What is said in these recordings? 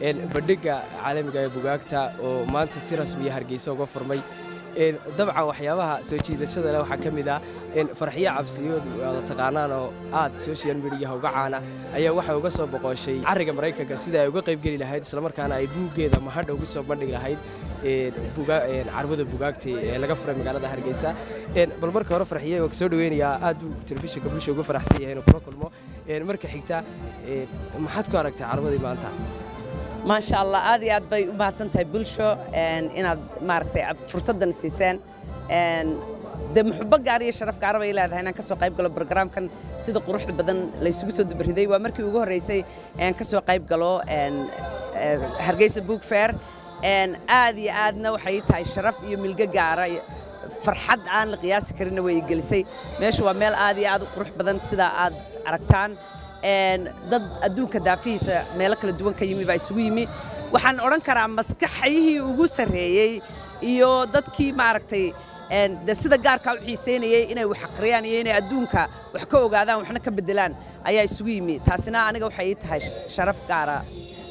bandhigga caalamiga ee bugaagta oo maanta si rasmiya hargeysa uga furmay dabcan waxyaabaha soo jiidashada leh waxaa ka mid ah farxiyo cabsiyood aada taqaanaan oo aad social mediyaha uga caana ayaa waxay uga soo boqoshay carriga maraykanka sida ay uga qaybgeli lahayd islamarkaana ay buuggeeda mahadha ugu soo bandhigi lahayd carwada bugaagta ee laga furay magaalada hargeysa bal marka hore farxiye waan soo dhaweynayaa aad uu telefishinka bulsha uga faraxsan yahay inuu kula kulmo marka xigta maxaad ku aragtay carwadii maanta maasha allah aad iyo aad bay u mahadsan tahay bulsho inaad maaragtay fursaddan siiseen de muxubo gaar iyo sharaf gaara bay leedahay inaan ka soo qayb galo barogaraamkan sida quruxda badan laysugu soo dabariday waa markii ugu horreysay aan ka soo qayb galo hargeysa book fair aad iyo aadna waxay tahay sharaf iyo milgo gaara farxad aan la qiyaasi karinna way gelisay meeshu waa meel aad iyo aad u qurux badan sida aad aragtaan dad adduunka daafihiisa meelo kala duwan ka yimi baa isugu yimi waxaan odhan karaa maskaxyihii ugu sarreeyey iyo dadkii maaragtay de sida gaarkaa u xiiseynayey inay wax aqriyaan iyo inay adduunka wax ka ogaadaan waxna ka beddelaan ayaa isugu yimi taasina aniga waxay ii tahay sharaf gaara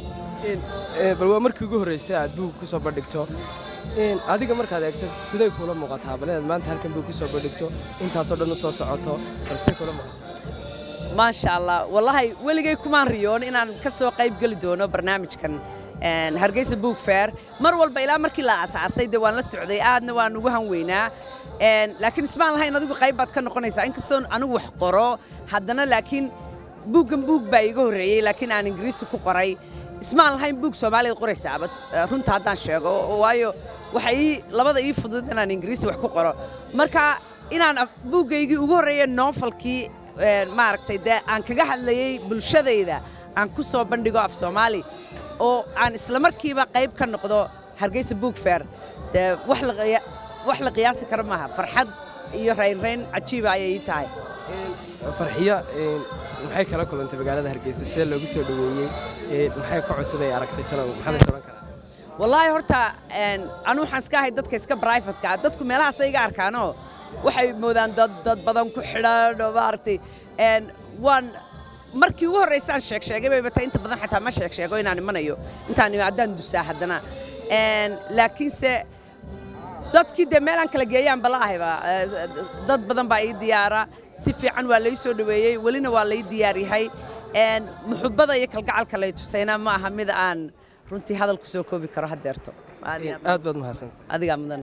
bal waa markii ugu horreysay aad buug ku soo bandhigto adiga markaad eegto siday kuula muuqataa bal inaad maanta halkan buug ku soo bandhigto intaasoo dhan u soo socoto bal siday kuula muuqataa maasha allah wallaahi weligay kumaan riyoon inaan ka soo qayb geli doono barnaamijkan hargeysa book fair mar walba ilaa markii la aasaasay dee waan la socday aadna waan ugu hanweynaa laakiin ismaan lahayn adigu qayb baad ka noqonaysaa inkastoo anigu wax qoro haddana laakiin buuggan buug baa iiga horreeyey laakiin aan ingiriisi ku qoray ismaan lahayn buug soomaaliya qoraysaaba runta haddaan sheego waayo waxa ii labada ii fudud inaan ingiriisi wax ku qoro marka inaan buuggaygii ugu horreeya noofalkii maaragtay dee aan kaga hadlayey bulshadayda aan ku soo bandhigo af soomaali oo aan isla markiiba qayb ka noqdo hargeysa book fair dee wax la qiyaasi karo maaha farxad iyo raynrayn cajiiba ayay ii tahay farxiyo maxay kala kulantay magaalada hargeysa see loogu soo dhoweeyey maxay ka cusub ay aragtay talow maxaad is odhan karaa wallaahi horta anu waxaan iska ahay dadka iska brivatka dadku meelahaas iga arkaanoo waxay moodaan dad dad badan ku xidhan oo maaragtay waan markii ugu horreysaan sheeg sheegay bay batay inta badan xataa ma sheeg sheego inaan imanayo intaan haddaan dusaa haddana laakiinse dadkii dee meelaan kala geeyaan bala ahayba dad badan baa ii diyaara si fiican waa lay soo dhoweeyey welina waa lay diyaar yahay muxubbada iyo kalgacalka lay tusayna ma aha mid aan runtii hadal ku soo koobi karo haddeerto aad baad mahadsan adigaa mudan